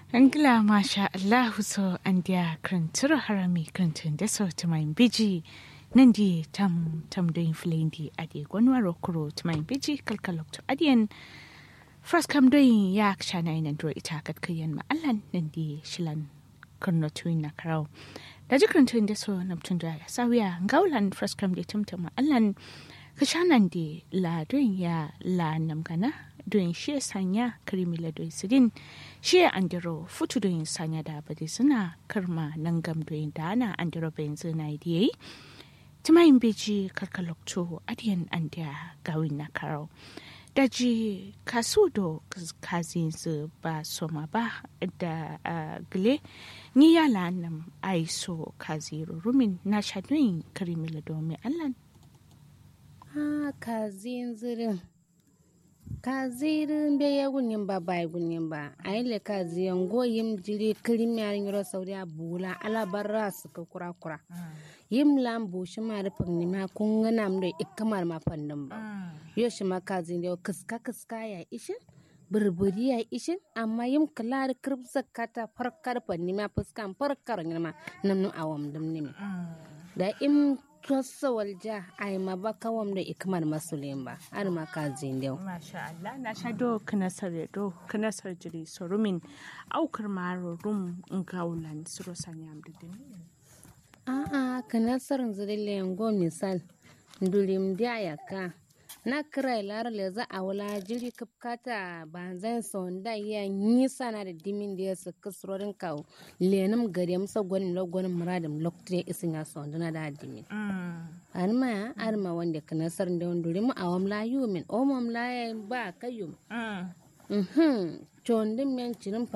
Angla masha Allahu so an dia krantura harami krantun da so to my biji nandi tam tam doing flendi adi gwanwaro kuro to my biji kalkalok to adian first kam doing yak shana ina dro ita kat kayan ma allan nandi shilan kurno tuin na karau da jikrantun da so namtun da sawiya ngaulan first kam da tumtuma allan kashanan di la doing ya la namgana doing shi sanya krimi la doing sidin shi andiro futu doing sanya da bade suna karma nan gam doing da ana andiro bayin zina idiyai timayin beji karkalokto adiyan andiya gawin na karau daji kasu do kazin su ba soma ba da gile ni yala nam aiso kaziru rumin na shadoyin karimila domin allan ha kazin zirin kazirin be ya gunin ba bai gunin ba a yi le kaziyan goyim jiri kirim ya yoro sauri a bula ala barra su ka kura kura yim lam bu shi ma rufin ni ma kun gana mu da ikamar ma fannin ba yo shi ma kazin da kiska kiska ya ishin burburi ya ishin amma yim klar kirb zakata farkar fanni ma fuskan farkar ni ma namnu awam dum ni da im tossa walja ai ma ba kawam da ikmar masulin ba har ma ka zindew masha Allah na sha do kana sare do kana sare jiri sorumin aukar maro rum ngaulan suro sanyam da din a a kana sarin zirille ngo misal ndulim dia yaka na kira lara le za a wala jiri kapkata ba zan son da ya yi sana da dimin da ya su kasrorin kawo lenum gari amsa gwanin lo gwanin muradin lokacin isin ya son dana da dimin an ma an ma wanda kana sarin da wanda rimu a wamla yumin o mamla ya ba kayyum mhm chondin men cirin